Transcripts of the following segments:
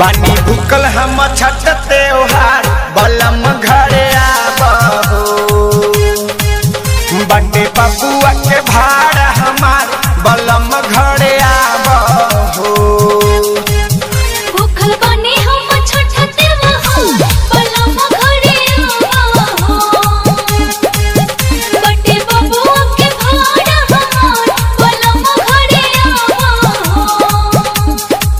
बानी भूकल हम छठ त्योहार बलम घरे आबहो बटे बबुआ के भाड़ हमार बलम घरे आबहो भूखल बने हम छठ त्योहार बलम घरे आवा हो बटे बबुआ के भाड़ा हमार बलम घरे आवा हो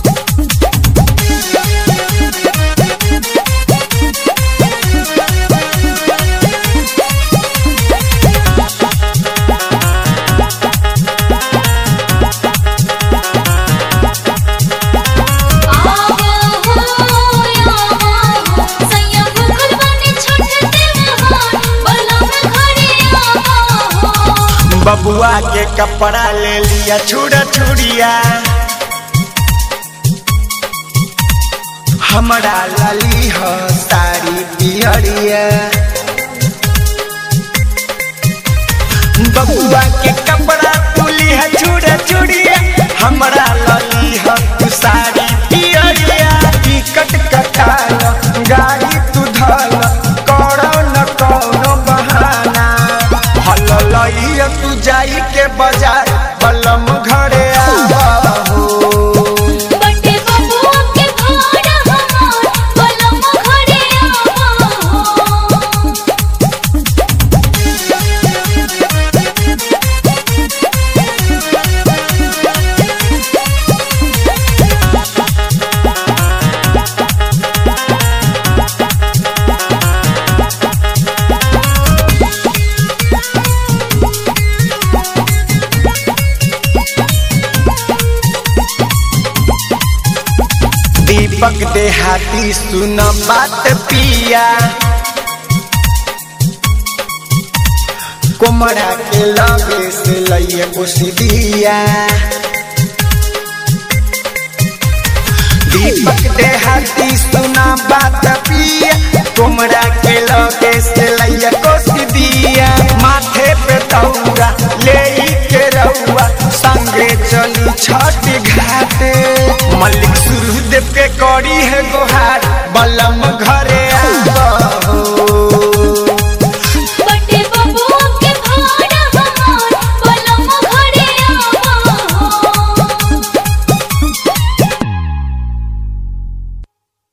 बबुआ के कपड़ा ले लिया छुड़ा छुड़िया हमरा लाली हो साड़ी पियरिया बबुआ के कपड़ा तुली है छुड़ा छुड़िया हमरा लाली हो तू साड़ी पियरिया टिकट कटाल गाड़ी तू धल करो न कौनो बहाना हल लइया तू जाई के बाजार बलम घरे आबहो बटे बबुआ के भाड़ा हमार बलम घरे आवा हो दीपक देहाती सुन बात पिया कोमरा के लगे से लइए कुशिदिया दीपक देहाती सुन बात पिया कोमरा के लगे से लइए कुशिदिया माथे पे दौरा ले के रउआ संगे चली छठ घाटे मलिक सूर्यदेव के करी है गोहार बलम घर